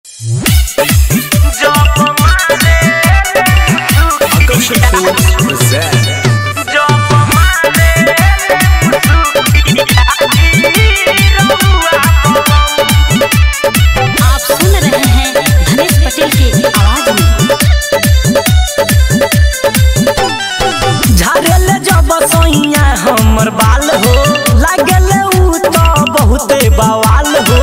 Action Foods present. आप सुन रहे हैं धनेश पटेल की आवाज में झाड़ेल जब सोइया हमर बाल हो लागल उ तो बहुते बवाल हो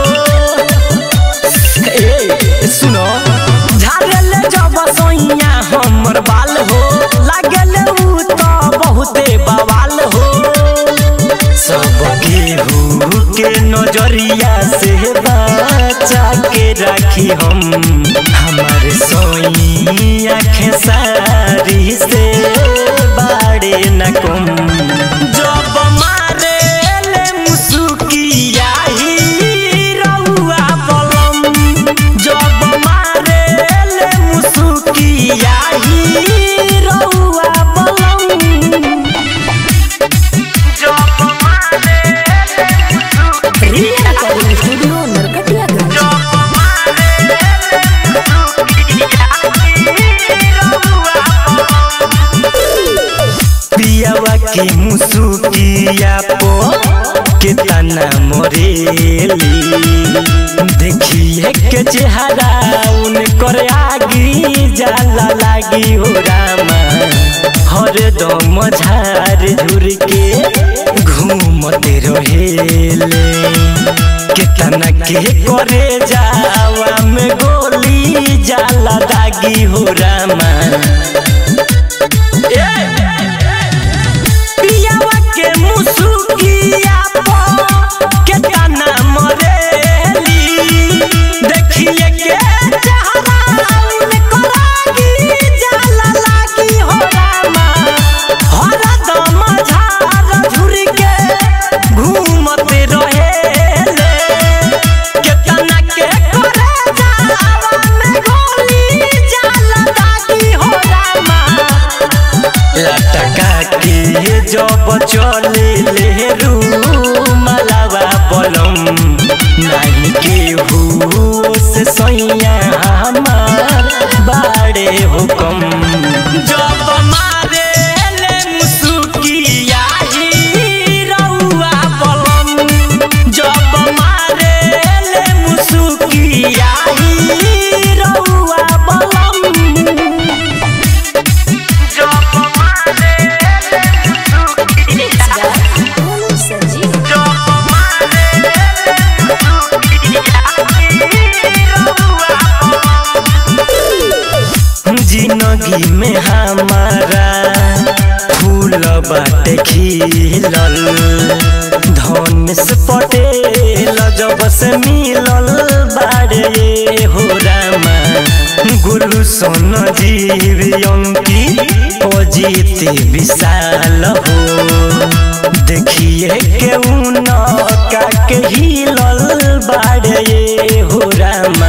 ए सुनो झाड़ेल जब सोइया हमर बाल हो लागल उ तो बहुते बवाल हो सब केहू के नजरिया से बचा के राखी हम हमार सोइया खेसारी से बाड़े न कम जब मारे ले मुसुकिया ही रउआ बलम जब मारे ले मुसुकिया ही रउआ बलम रिया रिकॉर्डिंग स्टूडियो नरकटियागंज पियावा के मुसुकिया पो के तना मोरेली देखिए के चेहरा उन कर आगी जाला लागी हो रामा हर दम झार झुर के घूमते रहेले केतना के करे जावा में गोली जाला दागी हो रामा पियावा के मुसुकिया पो के तना मरेली देखिए के चेहरा उन करागी जाला लागी हो रामा हर दम झार झुर के घूमते रहेले के तना के करे जावा में गोली जाला दागी हो रामा लटका के जब चले ले रूमलवा बलम नहीं के से सैया हमार बाड़े हुकम जब मारे ले मुसुकिया ही रउआ बलम जब मारे ले मुसुकिया ही रउआ बलम बोलो संजीव जिंदगी में हमारा फूल बाटे खिलल धन से पटेल जब से मिलल बाड़े हो रामा गुरु सोन जीव अंकी अजीत विशाल हो देखिए के उन का के हिलल बाड़े हो रामा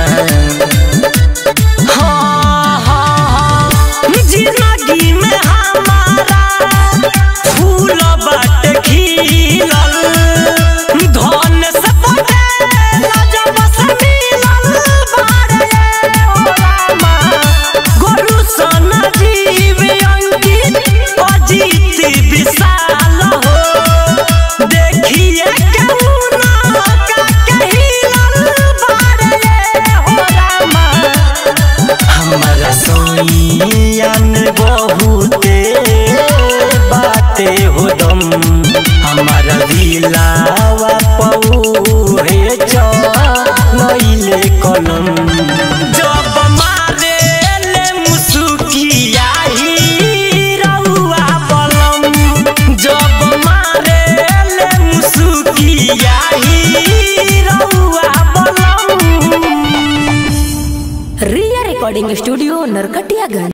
हाँ, हाँ, हाँ, जिंदगी में हमारा फूल बाटे खिलल धन से पटेल जब से मिलल बाड़े हो रामा गुरु सन जीव अंकित अजीत विशाल हो देखिए केहू का कहिलल बाड़े हो रामा हमारा सोइयान बहुते बाते हो दम हमारा दिलावा पऊ हे चले कलम जब मारे ले मुसुकिया ही रउआ बलम जब मारे ले मुसुकिया ही रउआ बलम रिया रिकॉर्डिंग स्टूडियो नरकटियागंज